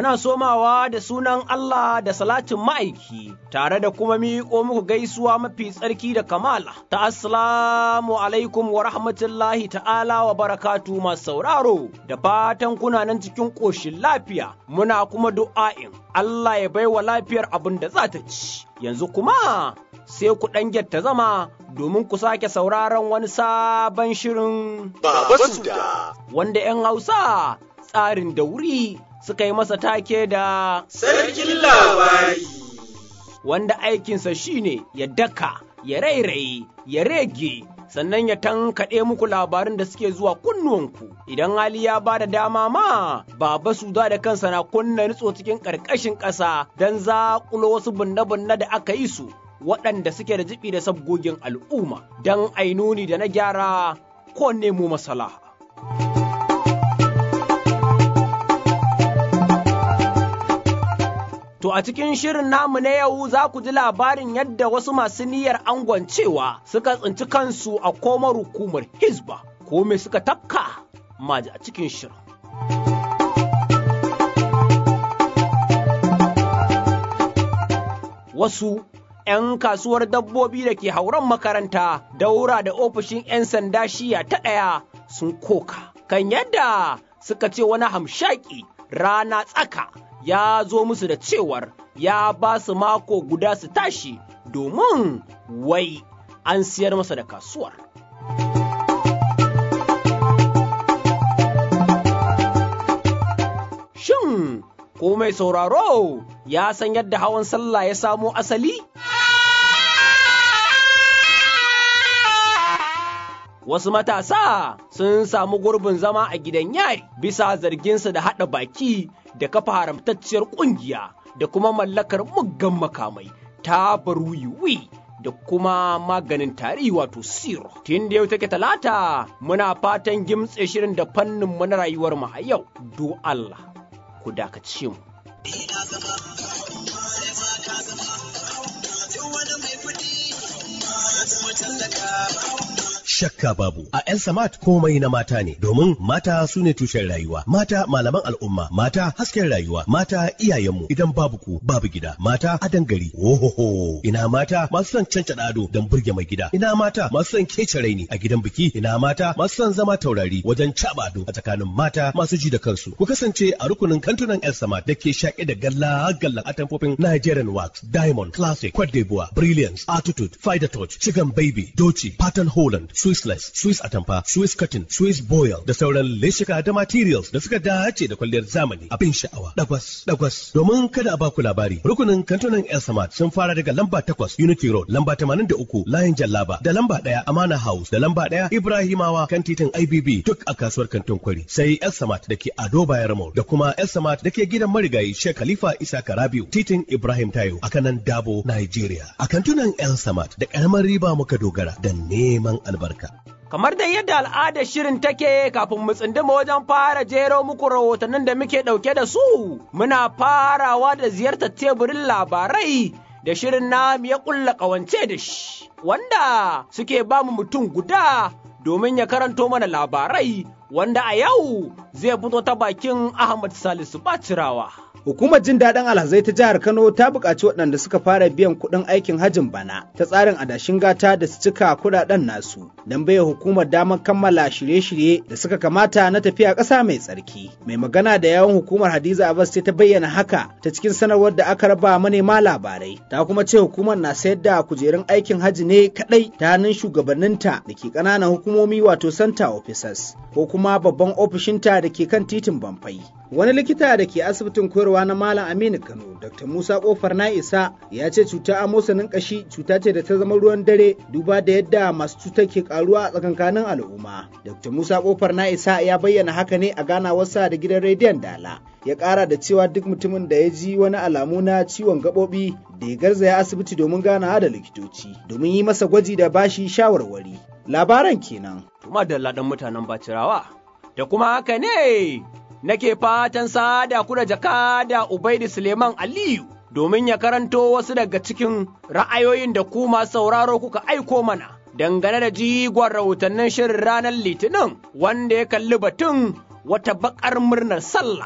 muna somawa da sunan Allah da salatin ma'aiki, tare da kuma miƙo muku gaisuwa mafi tsarki da kamala, ta assalamu alaikum wa rahmatullahi ta'ala wa barakatu masu sauraro, da fatan kuna nan cikin ƙoshin lafiya, muna kuma du'a'in Allah ya baiwa lafiyar abin da za ta ci. Yanzu kuma sai ku ɗan ta zama domin ku sake sauraron wani sabon shirin Baba Suda. wanda 'yan Hausa tsarin da wuri suka yi masa take da Sarkin labari. wanda aikinsa shine ya daka, ya rairaye, ya rege, sannan ya tankaɗe muku labarin da suke zuwa kunnuwanku. Idan hali ya ba da dama ma, Baba Suda da kansa na kunna nutso cikin ƙarƙashin ƙasa don zaƙulo wasu bunne-bunne da aka yi su, waɗanda suke da jibi da sabgogin al'umma, don ainuni da na gyara ko nemo masalaha. To a cikin shirin namu na yau za ku ji labarin yadda wasu masu niyyar angon cewa suka tsinci kansu a komar hukumar Hizba, ko me suka tafka maji a cikin shirin. Wasu ‘yan kasuwar dabbobi da ke hauren makaranta daura da ofishin ‘yan sanda shiya ta ɗaya sun koka kan yadda suka ce wani hamshaki rana tsaka ya zo musu da cewar ya ba su mako guda su tashi domin wai an siyar masa da kasuwar. Shin, ko mai sauraro ya san yadda hawan sallah ya samo asali? Wasu matasa sun samu gurbin zama a gidan yari bisa zarginsu da haɗa baki da kafa haramtacciyar ƙungiya da kuma mallakar muggan makamai ta wiwi da kuma maganin tari wato siro. Tun da yau take talata muna fatan gimtse shirin da fannin mu na rayuwar mu a yau. Do Allah ku dakace mu. shakka babu a El Samat komai na mata ne domin mata su ne tushen rayuwa mata malaman al'umma mata hasken rayuwa mata iyayenmu idan babu ku babu gida mata adan gari ohoho ina mata masu son cancada ado don burge mai gida ina mata masu son kece raini a gidan biki ina mata masu son zama taurari wajen caba ado a tsakanin mata masu ji da kansu ku kasance a rukunin kantunan El Samat da ke shaƙe da galla gallan atamfofin Nigerian Wax Diamond Classic Cote d'Ivoire Brilliance Attitude Fider Touch Chicken Baby Doci Pattern Holland Swissless, Swiss Atamfa, Swiss Cotton, Swiss Boil da sauran leshika da materials da suka dace da kwalliyar zamani abin sha'awa. Dagwas, dagwas. Domin kada a baku labari, rukunin kantunan El Samad sun fara daga lamba takwas Unity Road, lamba tamanin da uku Layin Jallaba, da lamba ɗaya Amana House, da lamba ɗaya Ibrahimawa kan titin IBB duk a kasuwar kantin kwari. Sai El Samad da ke Ado Bayar Mall da kuma El Samad da ke gidan marigayi Sheikh Khalifa Isa Karabiu, titin Ibrahim Tayo a kanan Dabo, Nigeria. A kantunan El Samad da ƙaramar riba muka dogara da neman albarka. Kamar da yadda al'adar shirin take kafin mu tsinduma wajen fara jero muku rahotannin da muke ɗauke da su, muna farawa da ziyartar teburin labarai da shirin namu ya ƙulla ƙawance da shi, wanda suke ba mu mutum guda domin ya karanto mana labarai wanda a yau zai fito ta bakin Ahmad Salisu Bacirawa. Hukumar jin daɗin alhazai ta jihar Kano ta buƙaci waɗanda suka fara biyan kuɗin aikin hajin bana ta tsarin adashin gata da su cika kuɗaɗen nasu don baiwa hukumar damar kammala shirye-shirye da suka kamata na tafiya ƙasa mai tsarki. Mai magana da yawan hukumar Hadiza Abbas ta bayyana haka ta cikin sanarwar da aka raba manema labarai. Ta kuma ce hukumar na sayar da kujerun aikin haji ne kaɗai ta hannun shugabanninta da ke ƙananan hukumomi wato center officers ko kuma babban ofishinta da ke kan titin Bamfai. Wani likita da ke asibitin koyarwa na Malam Aminu Kano, Dr. Musa Kofar na isa ya ce cuta amosanin kashi cuta ce da ta zama ruwan dare duba da yadda masu cutar ke karuwa a tsakankanin al'umma. Dr. Musa Kofar na isa ya bayyana haka ne a ganawarsa da gidan rediyon Dala. Ya kara da cewa duk mutumin da ya ji wani alamu na ciwon gaɓoɓi da ya garzaya asibiti domin ganawa da likitoci domin yi masa gwaji da bashi shawarwari. Labaran kenan. Tuma da ladan mutanen bacirawa. Da kuma haka ne nake fatan sada ku da jakada Ubaidu Suleiman Aliyu domin ya karanto wasu daga cikin ra'ayoyin da ku masu sauraro kuka aiko mana dangane da jigon rahotannin shirin ranar Litinin wanda ya kalli batun wata bakar murnar sallah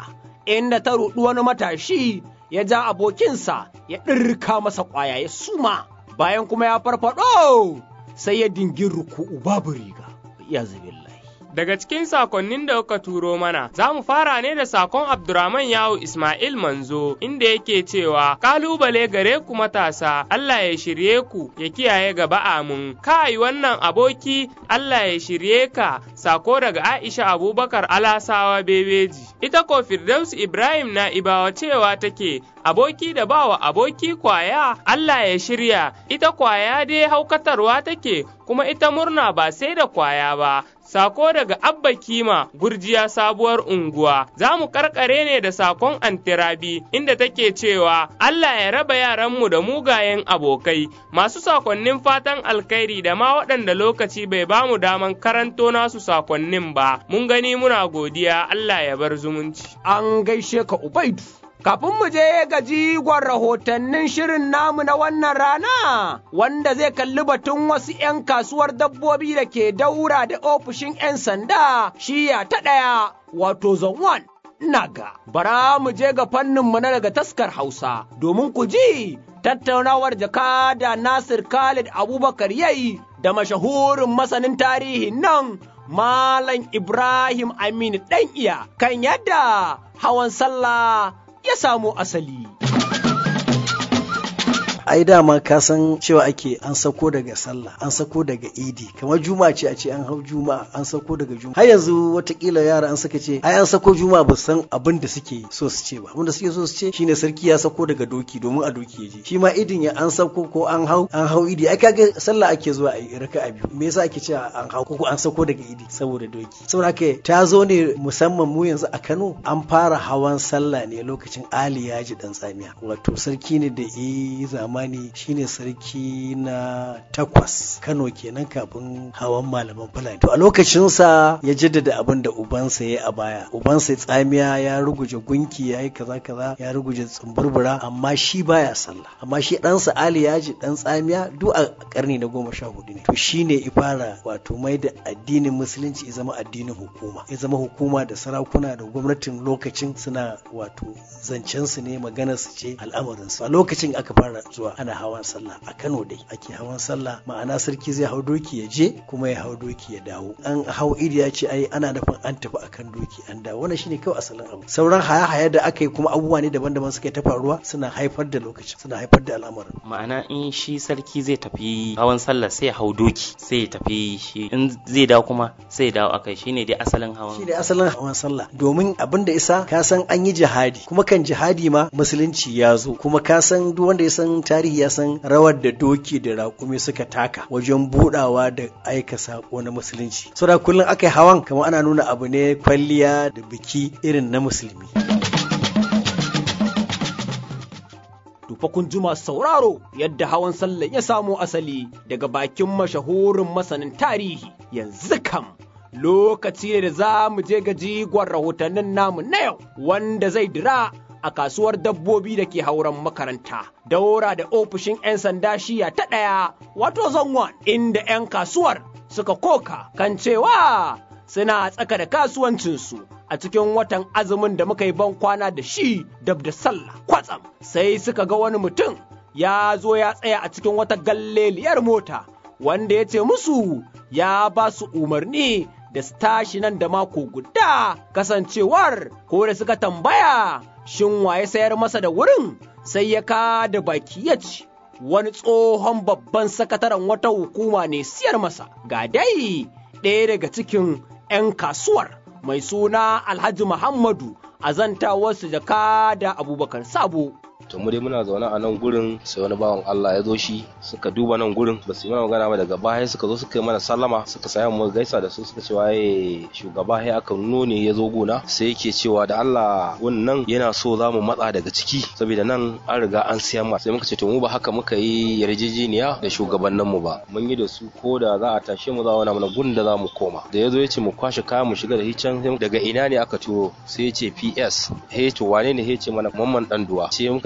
inda ta ruɗi wani matashi ya ja abokinsa ya ɗirka masa ƙwaya ya suma bayan kuma ya farfaɗo sai ya dingin ruku'u babu riga ya Daga cikin sakonnin da kuka turo mana, za mu fara ne da sakon Abdurrahman Yawu Ismail Manzo, inda yake cewa, Kalubale gare ku matasa, Allah ya shirye ku, ya kiyaye gaba amin. Kai wannan aboki, Allah ya shirye ka, sako daga Aisha Abubakar Alasawa Bebeji. Ita ko Firdaus Ibrahim na ibawa cewa take, aboki da bawa aboki kwaya, Allah ya shirya, ita kwaya dai haukatarwa take, kuma ita murna ba sai da kwaya ba. Sako daga Abba Kima Gurjiya sabuwar unguwa, za mu karkare ne da sakon Antirabi inda take cewa Allah ya raba yaranmu da mugayen abokai, masu sakonnin fatan alkhairi da ma waɗanda lokaci bai ba mu daman karanto nasu sakonnin ba, mun gani muna godiya Allah ya bar zumunci. An gaishe ka Ubaidu. Kafin mu je ga jigon rahotannin shirin namu na wannan rana, wanda zai kalli batun wasu ‘yan kasuwar dabbobi da ke daura da ofishin ‘yan sanda shiya ta ɗaya, wato zone Naga, bara mu je ga fanninmu na daga taskar Hausa, domin ku ji tattaunawar jakada Nasir Khalid Abubakar yayi da mashahurin masanin tarihin nan Malam Ibrahim Aminu ɗan iya kan yadda hawan sallah ya samu asali. ai dama ka san cewa ake an sako daga sallah an sako daga idi kamar juma ce a ce an hau juma an sako daga juma har yanzu watakila yara an saka ce ai an sako juma ba san abin da suke so su ce ba abin da suke so su ce shine sarki ya sako daga doki domin a doki ya je shi ma idin ya an sako ko an hau an hau idi ai kaga sallah ake zuwa a yi raka a biyu me yasa ake cewa an hau ko an sako daga idi saboda doki saboda haka ta zo ne musamman mu yanzu a Kano an fara hawan sallah ne lokacin Ali Yaji dan tsamiya wato sarki ne da yi zamani shine sarki na takwas Kano kenan kafin hawan malaman Fulani to a lokacin sa ya jaddada abin da ubansa ya a baya ubansa tsamiya ya ruguje gunki ya yi kaza kaza ya ruguje tsumburbura amma shi baya sallah amma shi ɗansa Ali Yaji dan tsamiya duk a karni na goma sha hudu ne to shine ya fara wato mai da addinin musulunci ya zama addinin hukuma ya zama hukuma da sarakuna da gwamnatin lokacin suna wato zancen su ne maganar su ce al'amarin su a lokacin aka fara zuwa ana hawan sallah a Kano dai ake hawan sallah ma'ana sarki zai hau doki ya je kuma ya hau doki ya dawo an hau iri ya ce ai ana nufin an tafi akan doki an dawo wannan shine kawai asalin abu sauran haya-haya da aka yi kuma abubuwa ne daban-daban suka ta faruwa suna haifar da lokacin suna haifar da al'amarin ma'ana in shi sarki zai tafi hawan sallah sai ya hau doki sai ya tafi shi in zai dawo kuma sai ya dawo akai shine dai asalin hawan shine asalin hawan sallah domin abin da isa ka san an yi jihadi kuma kan jihadi ma musulunci ya zo kuma ka san duk wanda ya san tarihi ya san rawar da doki da raƙumi suka taka wajen budawa da aika sako na musulunci saboda kullum aka yi hawan kamar ana nuna abu ne kwalliya da biki irin na musulmi Tufa kun juma sauraro yadda hawan sallah ya samo asali daga bakin mashahurin masanin tarihi yanzu kam lokaci ne da za mu je ga jigon rahotannin namu na yau wanda zai dira a kasuwar dabbobi da ke hauren makaranta daura da ofishin 'yan sanda shiya ta ɗaya wato zonwan inda 'yan kasuwar suka koka kan cewa suna tsaka da kasuwancinsu a cikin watan azumin da muka yi ban kwana da shi dab da sallah kwatsam sai suka ga wani mutum ya zo ya tsaya a cikin wata galleliyar mota wanda ya ce musu ya ba su umarni da su tashi nan da mako guda kasancewar ko da suka tambaya shin waye sayar masa da wurin sai ya ka da baki ya ci wani tsohon babban sakataren wata hukuma ne siyar masa ga dai ɗaya daga cikin 'yan kasuwar mai suna alhaji muhammadu a zantawarsu jaka da abubakar sabo to mu dai muna zaune a nan gurin sai wani bawan Allah ya zo shi suka duba nan gurin ba su yi mana magana ba daga baya suka zo suka yi mana sallama suka saya mu gaisa da su suka ce waye shugaba ya aka nuno ne ya zo gona sai yake cewa da Allah wannan yana so za mu matsa daga ciki saboda nan an riga an siya ma sai muka ce to mu ba haka muka yi yarjejeniya da shugabannin mu ba mun yi da su ko da za a tashe mu za a mana gurin da za mu koma da ya zo ya ce mu kwashe kayan mu shiga da hicen daga ina ne aka turo sai ya ce PS he to wane ne he ce mana mamman dan duwa sai muka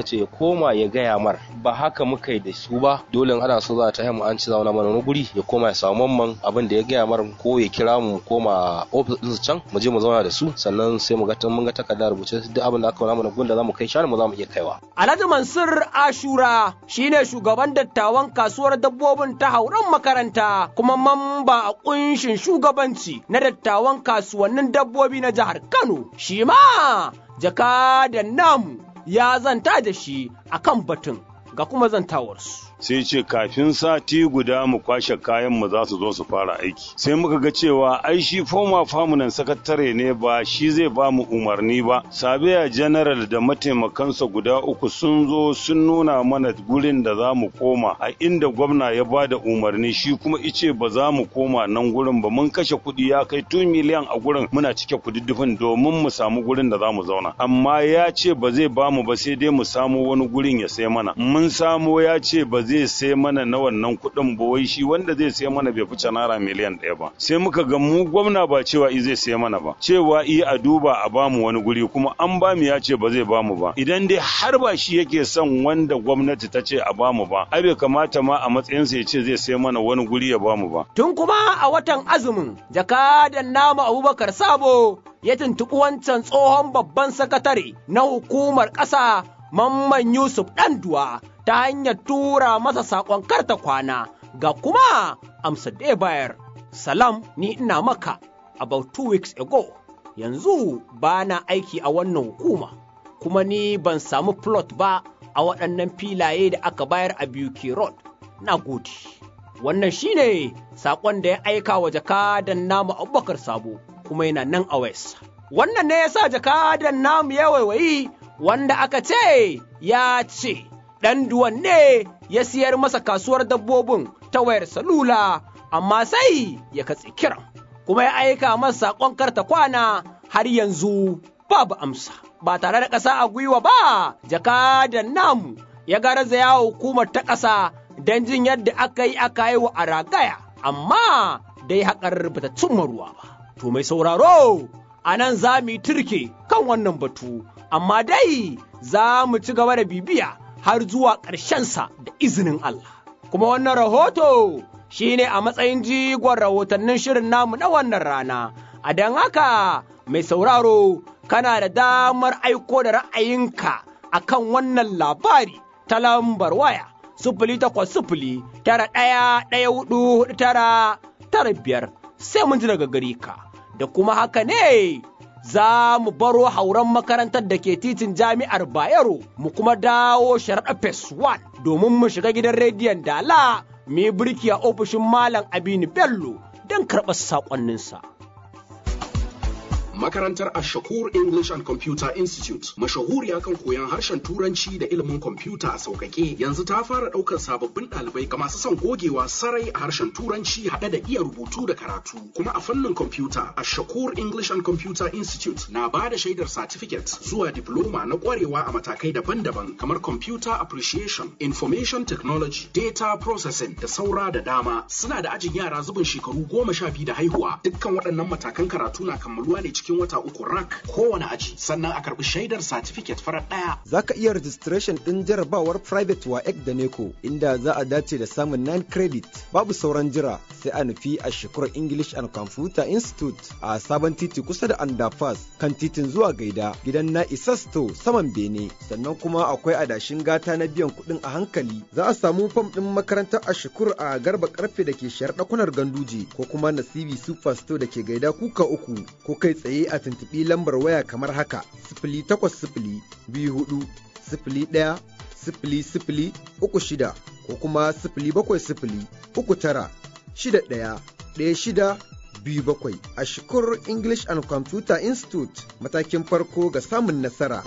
ce ya koma ya gaya mar ba haka muka yi da su ba dole in ana so za ta mu an ci zauna mana wani guri ya koma ya samu mamman abin da ya gaya mar ko ya kira mu koma ofis ɗinsu can mu je mu zauna da su sannan sai mu ga mun ga takarda rubuce duk abin da aka wani mana gunda za mu kai shanu mu za mu iya kaiwa. Alhaji Mansur Ashura shine shugaban dattawan kasuwar dabbobin ta hauren makaranta kuma mamba a kunshin shugabanci na dattawan kasuwannin dabbobi na jihar Kano. Shi ma jakadan namu ya zanta da shi akan batun ga kuma zantawarsu. sai ce kafin sati guda mu kwashe kayan mu za su zo su fara aiki sai muka ga cewa ai shi former famunan sakatare ne ba shi zai ba mu umarni ba sabiya general da mataimakansa guda uku sun zo sun nuna mana gurin da za mu koma a inda gwamna ya ba da umarni shi kuma ice ba za mu koma nan gurin ba mun kashe kuɗi ya kai 2 miliyan a gurin muna cike kududdufin domin mu samu gurin da za mu zauna amma ya ce ba zai ba mu ba sai dai mu samu wani gurin ya sai mana mun samo ya ce ba zai sai mana na wannan kuɗin ba wai shi wanda zai sai mana bai fice naira miliyan ɗaya ba sai muka ga mu gwamna ba cewa i zai sai mana ba cewa i a duba a bamu wani guri kuma an bamu ya ce ba zai bamu ba idan dai har ba shi yake son wanda gwamnati ta ce a bamu ba ai bai kamata ma a matsayinsa ya ce zai sai mana wani guri ya bamu ba Tun kuma a watan azumin jakadan namu Abubakar Sabo ya tuntuɓi wancan tsohon babban sakatare na hukumar ƙasa Mamman Yusuf Ɗanduwa ta hanyar tura masa saƙon karta kwana ga kuma amsa da ya bayar. Salam ni ina maka about two weeks ago yanzu ba na aiki a wannan hukuma kuma ni ban samu plot ba a waɗannan filaye da aka bayar a BUK Road. Na gode. Wannan shine saƙon da ya aika wa jakadan namu Abubakar Sabo kuma yana nan a wayarsa. Wannan ne ya sa jakadan namu ya waiwayi wanda aka ce ya ce ɗan duwan ne ya siyar masa kasuwar dabbobin ta wayar salula amma sai ya katse kiran kuma ya aika masa saƙon karta kwana har yanzu babu amsa ba tare da ƙasa a gwiwa ba jakadan namu ya garzaya hukumar ta ƙasa don jin yadda aka yi aka yi wa a ragaya amma dai haƙar bata cimma ruwa ba to mai sauraro a nan za mu yi turke kan wannan batu amma dai za mu ci gaba da bibiya har zuwa ƙarshensa da izinin Allah. Kuma wannan rahoto shi ne a matsayin jigon rahotannin shirin namu na wannan rana, a don haka mai sauraro kana da damar aiko da ra'ayinka a kan wannan labari ta lambar waya. Sufuli takwas sufuli tara ɗaya ɗaya hudu tara tara biyar sai mun ji daga gari ka da kuma haka ne za mu baro hauren makarantar da ke titin jami'ar Bayero mu kuma dawo sharaɗa Phase 1 domin mu shiga gidan rediyon Dala mu yi birki a ofishin Malam Aminu Bello don karɓar saƙonninsa. Makarantar Ashakur English and Computer Institute mashahuriya kan koyon harshen Turanci da ilimin kwamfuta a sauƙaƙe yanzu ta fara ɗaukar sababbin ɗalibai ga masu son gogewa sarai a harshen Turanci haɗe da iya rubutu da karatu kuma a fannin kwamfuta Ashakur English and Computer Institute na ba da shaidar certificate zuwa diploma na ƙwarewa a matakai daban-daban kamar Computer Appreciation, Information Technology, Data Processing da saura da dama suna da ajin yara zubin shekaru goma sha biyu da haihuwa dukkan waɗannan matakan karatu na kammaluwa ne cikin cikin wata uku rak kowane aji sannan a karbi shaidar certificate farar ɗaya. Za ka iya registration ɗin jarabawar private wa ek da neko inda za a dace da samun 9 credit babu sauran jira sai a nufi a shekarar English and Computer Institute a sabon titi kusa da underpass kan titin zuwa gaida gidan na Isasto saman Bene sannan kuma akwai adashin gata na biyan kuɗin a hankali za a samu fam ɗin makarantar a shukur a garba karfe da ke shayar ɗakunar ganduje ko kuma nasibi superstore da ke gaida kuka uku ko kai tsaye tsaye a tuntuɓi lambar waya kamar haka sifili takwas sifili biyu hudu sifili ɗaya sifili sifili uku shida ko kuma sifili bakwai sifili uku tara shida ɗaya ɗaya shida biyu bakwai a shukur English and Computer Institute matakin farko ga samun nasara.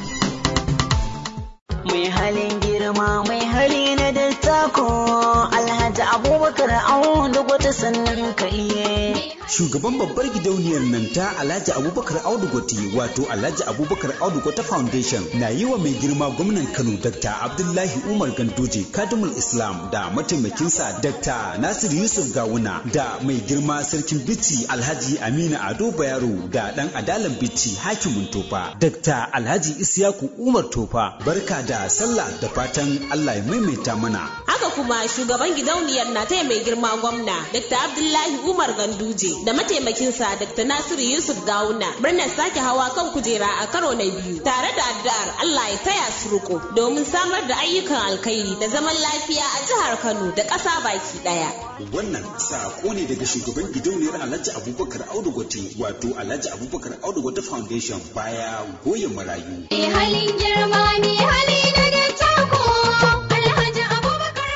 Mai halin girma mai hali na dattako Alhaji Abubakar Audu wata sannan ka iye. shugaban babbar gidauniyar nan ta Alhaji Abubakar Audu Gote wato Alhaji Abubakar Audu Gote Foundation na yi wa mai girma gwamnan Kano Dr. Abdullahi Umar Gandoje Kadimul Islam da mataimakinsa Dr. Nasir Yusuf Gawuna da mai girma sarkin Bichi Alhaji Aminu Ado Bayero da dan adalan Bichi Hakimin Tofa Dr. Alhaji Isiyaku Umar Tofa barka da sallah da fatan Allah ya maimaita mana haka kuma shugaban gidauniyar na taya mai girma gwamna Dr. Abdullahi Umar Ganduje da mataimakinsa Dr. Nasiru Yusuf Gawuna murnar sake hawa kan kujera a karo na biyu tare da addu'ar Allah ya taya su riko domin samar da ayyukan alkhairi da zaman lafiya a jihar Kano da ƙasa baki ɗaya. wannan sako ne daga shugaban gidauniyar Alhaji Abubakar Audu Gote wato Alhaji Abubakar Audu Gote Foundation baya goyon marayu Me halin girma me hali na da tako Alhaji Abubakar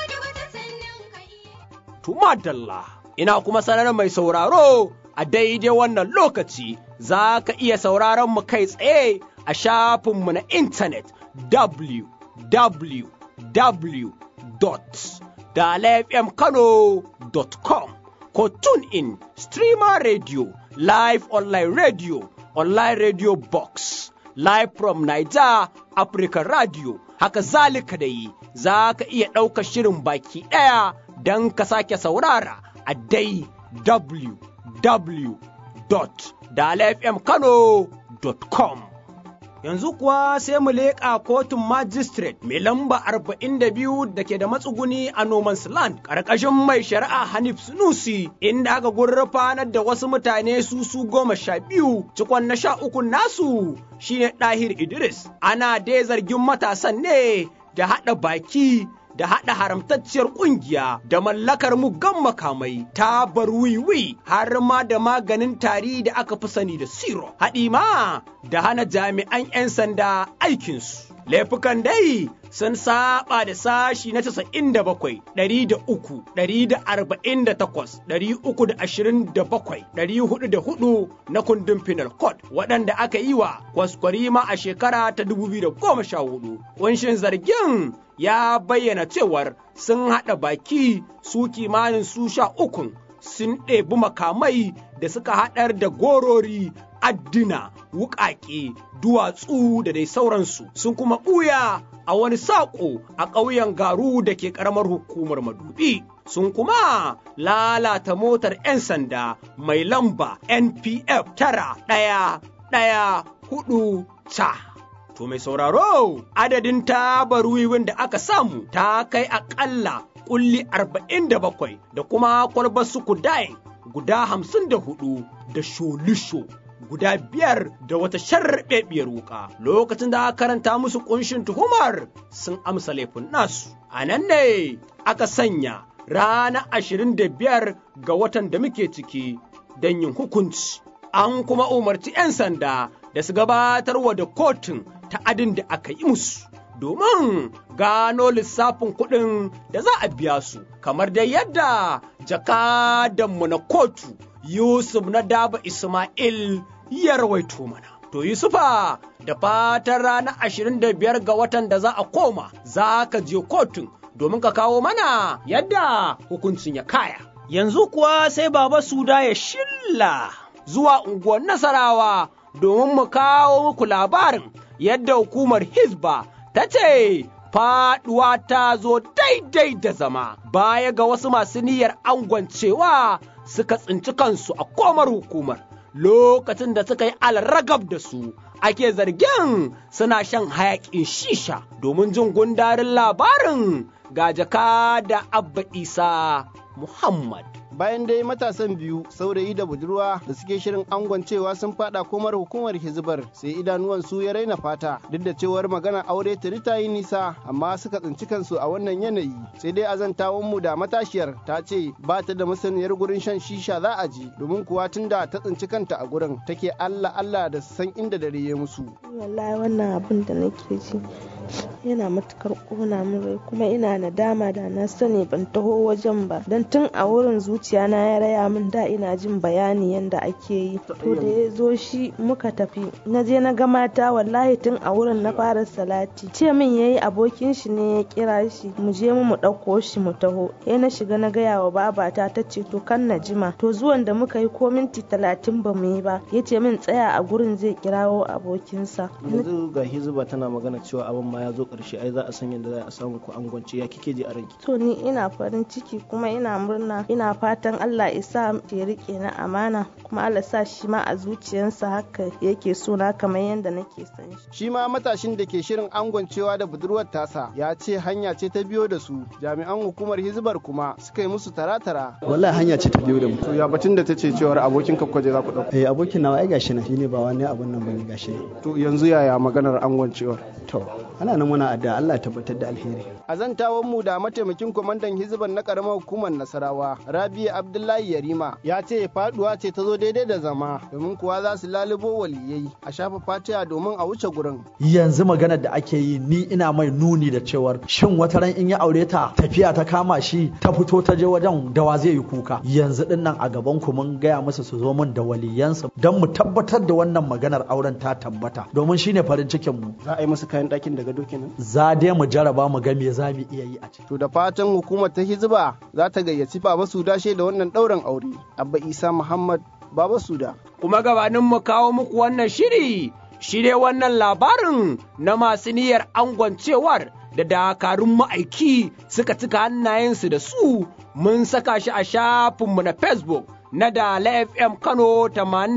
Tumadalla, ina kuma sanar mai sauraro a daidai wannan lokaci za ka iya sauraron mu kai tsaye a shafinmu na intanet www.dalafmkano.com ko tune in streamer radio live online radio online radio box live from Niger Africa Radio haka zalika da yi za ka iya ɗaukar shirin baki ɗaya don ka sake saurara a dai www.dalafmkano.com Yanzu kuwa sai mu leƙa kotun magistrate mai lamba 42 da ke da matsuguni a Noman's Land ƙarƙashin mai shari'a Hanif Sunusi inda aka gurfanar da wasu mutane su su goma sha biyu cikon na sha uku nasu shine Ɗahir Idris. Ana dai zargin matasan ne da haɗa baki da haɗa haramtacciyar ƙungiya da mallakar muggan makamai ta bar wiwi har ma da maganin tari da aka fi sani da siro haɗi ma da hana jami'an 'yan sanda aikinsu laifukan dai sun saba da sashi na 97 ɗari da uku ɗari da arba'in da takwas ɗari uku da ashirin da bakwai ɗari hudu da hudu na kundin penal code waɗanda aka yi wa kwaskwarima a shekara ta dubu biyu da goma sha hudu ƙunshin zargin ya bayyana cewar sun haɗa baki su kimanin su sha ukun sun ɗebi makamai da suka haɗar da gorori addina wuƙaƙe duwatsu da dai sauransu sun kuma ɓuya a wani saƙo a ƙauyen garu da ke ƙaramar hukumar madubi sun kuma lalata motar 'yan sanda mai lamba npf tara ɗaya ɗaya hudu ta To mai sauraro adadin tabar wiwin da aka samu ta kai aƙalla ƙulli arba'in da bakwai da kuma kwalbar sukudain guda hamsin da hudu da sholisho guda biyar da wata sharɓeɓiyar wuka lokacin da aka karanta musu ƙunshin tuhumar sun amsa laifin nasu a nan ne aka sanya rana ashirin da biyar ga watan da muke ciki don yin hukunci an kuma umarci 'yan sanda da su gabatarwa da kotun ta'adin da aka yi musu domin gano lissafin kuɗin da za a biya su kamar dai yadda jakadanmu na kotu Yusuf na daba Ismail ya rawaito mana. To Yusufa da fatan ranar ashirin da biyar ga watan da za a koma za ka je kotun domin ka kawo mana yadda hukuncin ya kaya. Yanzu kuwa sai Baba Suda ya shilla zuwa unguwar Nasarawa domin mu kawo muku labarin yadda hukumar Hizba ta ce faɗuwa ta zo daidai da zama baya ga wasu masu niyyar angwancewa suka tsinci kansu a komar hukumar lokacin da suka yi alragab da su ake zargin suna shan hayaƙin shisha domin jin gundarin labarin ga jaka da abba isa muhammad bayan dai matasan biyu saurayi da budurwa da suke shirin angon cewa sun fada komar hukumar hizbar sai idanuwan su ya raina fata duk da cewar magana aure tuni ta yi nisa amma suka tsinci kansu a wannan yanayi sai dai azantawan mu da matashiyar ta ce ba ta da masaniyar gurin shan shisha za a je domin kuwa tun da ta tsinci kanta a gurin take Allah Allah da san inda dare ya musu wallahi wannan abin da nake ji yana matukar kona min rai kuma ina nadama da na sani ban taho wajen ba don tun a wurin zuciya zuciya na ya raya min da ina jin bayani yanda ake yi to da ya zo shi muka tafi na je na ga mata wallahi tun a wurin na fara salati ce min yayi abokin shi ne ya kira shi mu je mu ɗauko shi mu taho ya na shiga na gaya wa babata ta ce to kan na jima to zuwan da muka yi ko minti talatin ba mu yi ba ya ce min tsaya a gurin zai kirawo abokinsa yanzu ga hizba tana magana cewa abin ma ya zo ƙarshe ai za a san yadda za a samu ku angwance ya kike ji a ranki to ni ina farin ciki kuma ina murna ina fatan Allah ya sa ya rike na amana kuma Allah sa shi ma a zuciyarsa haka yake so na kamar yadda nake son shi shi ma matashin da ke shirin angwancewa da budurwar tasa ya ce hanya ce ta biyo da su jami'an hukumar hizbar kuma suka yi musu tara-tara wallahi hanya ce ta biyo da mu to ya batun da ta ce cewar abokin ka kwaje za ku ɗauka eh abokin nawa ai gashi na shine ba wani abun nan bane gashi ne to yanzu yaya maganar angwancewar to ana nan muna adda Allah ya tabbatar da alheri a zantawan mu da mataimakin kwamandan hizban na karamar hukumar nasarawa rabi abdullahi yarima ya ce faduwa ce ta zo daidai da zama domin kuwa za su lalubo waliyai a shafa fatiha domin a wuce gurin yanzu maganar da ake yi ni ina mai nuni da cewar shin wata ran in ya aure ta tafiya ta kama shi ta fito ta je wajen dawa zai yi kuka yanzu din nan a gaban ku mun gaya musu su zo min da waliyansu don mu tabbatar da wannan maganar auren ta tabbata domin shine farin cikin mu za a yi musu kayan ɗakin daga doki nan za dai mu jaraba mu ga me za mu iya yi a ciki to da fatan hukumar ta hizba za ta gayyaci baba suda da wannan ɗaurin aure abba isa muhammad baba suda kuma gabanin mu kawo muku wannan shiri shi dai wannan labarin na masu niyyar angwancewar da dakarun ma'aiki suka cika hannayensu da su mun saka shi a shafinmu na facebook na Dala FM Kano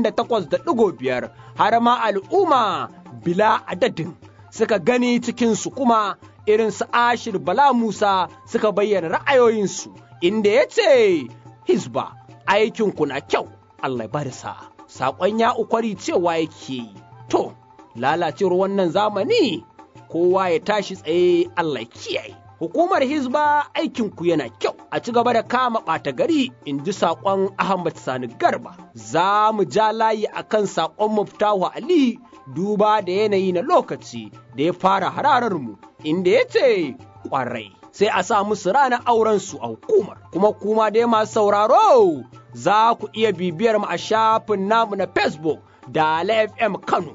88.5 har ma al'umma bila adadin suka gani cikinsu kuma irin su Ashir Bala Musa suka bayyana ra'ayoyinsu inda ya ce, Hisba, aikinku na kyau, Allah ba da sa'a. Saƙon ya ukwari cewa yake yi, to, lalacewar wannan zamani, kowa ya tashi tsaye Allah kiyaye. Hukumar Hizba aikinku yana kyau, a ci gaba da kama ɓata gari, in ji saƙon Ahmad Sani Garba. Za mu ja layi a kan saƙon Muftahu Ali duba da yanayi na lokaci da ya fara hararar mu, inda ya ce ƙwarai. Sai a sa musu ranar aurensu a hukumar, kuma kuma dai masu sauraro za ku iya bibiyar mu a shafin namu na Facebook da FM Kano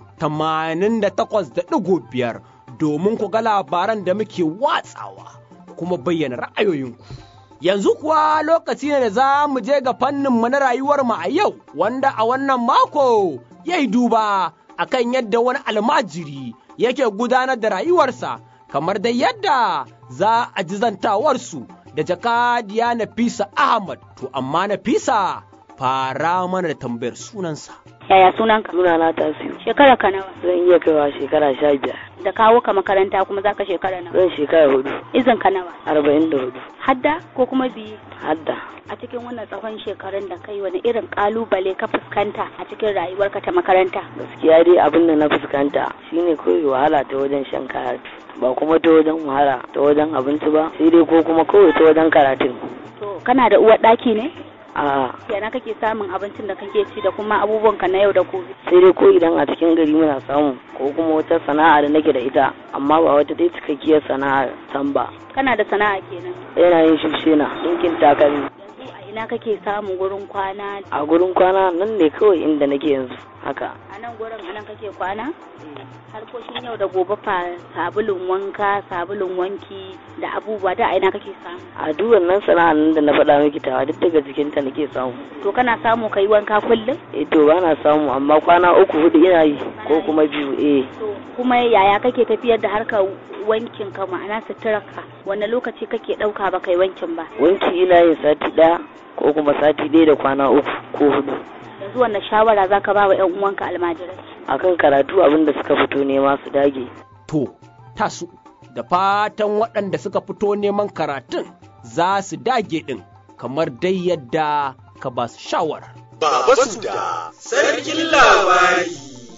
88.5 domin ku ga labaran da muke watsawa kuma bayyana ra'ayoyinku. Yanzu kuwa lokaci ne da za mu je ga fanninmu na rayuwarmu a yau, wanda a wannan mako ya yi duba akan yadda wani almajiri yake gudanar da rayuwarsa, kamar da yadda za a ji zantawarsu da jakadiya Nafisa Ahmad, to amma Nafisa fara mana da tambayar sunansa. Yaya sunanka? Suna na tasiru. Shekara ka nawa? Zan iya kaiwa shekara sha biyar. Da kawo ka makaranta kuma zaka shekara nawa? Zan shekara hudu. Izin ka nawa? Arba'in da hudu. Hadda ko kuma biyu? Hadda. A cikin wannan tsawon shekarun da kai wani irin kalubale ka fuskanta a cikin rayuwarka ta makaranta? Gaskiya dai abin da na fuskanta shine kawai wahala ta wajen shan karatu. Ba kuma ta wajen wahala ta wajen abinci ba, sai dai ko kuma kawai ta wajen karatun. To kana da uwar ɗaki ne? a yana kake samun abincin da kake ci da kuma abubuwanka na yau da gobe sai dai ko idan a cikin gari muna samu ko kuma wata sana'a da nake da ita amma ba wata dai cikakkiyar sana'a san ba kana da sana'a kenan yana yin shifshena dinkin takalmi yanzu a ina kake samun gurin kwana a gurin kwana nan ne kawai inda nake yanzu haka a nan gurin a nan kake kwana harkokin yau da gobe fa sabulun wanka sabulun wanki da abubuwa da aina kake samu a duk wannan sana'an da na faɗa miki tawa duk daga cikin ta nake samu to kana samu kai wanka kullum eh to ba na samu amma kwana uku hudu ina yi ko kuma biyu eh to kuma yaya kake tafiyar da harkar wankin ka ma'ana suturarka wanne lokaci kake ɗauka ba kai wankin ba wanki ina yin sati ɗaya ko kuma sati ɗaya da kwana uku ko hudu yanzu wannan shawara zaka ba wa 'yan uwanka almajirai akan karatu abin da suka fito nema su dage to tasu da fatan waɗanda suka fito neman karatun za su dage ɗin kamar dai yadda ka ba su shawara. Baba Suda, sarkin labari.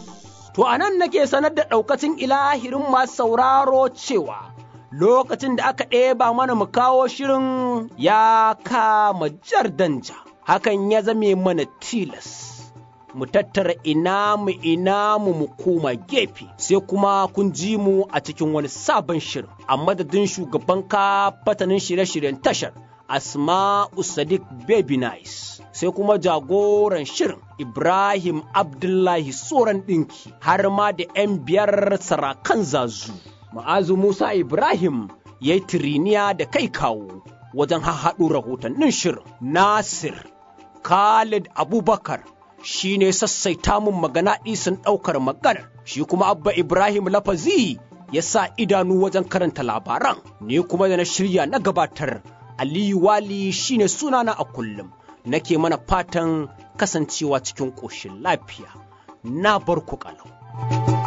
To a nan nake sanar da ɗaukacin ilahirin masu sauraro cewa lokacin da aka ɗeba mana mu kawo shirin ya kama jar danja, hakan ya zame mana tilas. mu tattara ina mu ina mu mu koma gefe sai kuma kun ji mu a cikin wani sabon shirin a madadin shugaban ka fatanin shirye-shiryen tashar Asma'u Sadiq Baby Nice, sai kuma jagoran shirin Ibrahim Abdullahi Tsoron ɗinki har ma da 'yan biyar sarakan zazu. Ma'azu Musa Ibrahim ya yi tiriniya da kai kawo wajen hahaɗo rahotannin shirin. Nasir Khalid Abubakar shi ne sassaita mun magana ɗisin ɗaukar maganar, shi kuma Abba Ibrahim Lafazi ya sa idanu wajen karanta labaran, ni kuma da na shirya na gabatar. Aliyu Wali shine sunana a kullum, nake mana fatan kasancewa cikin ƙoshin lafiya. Na bar ku ƙalau.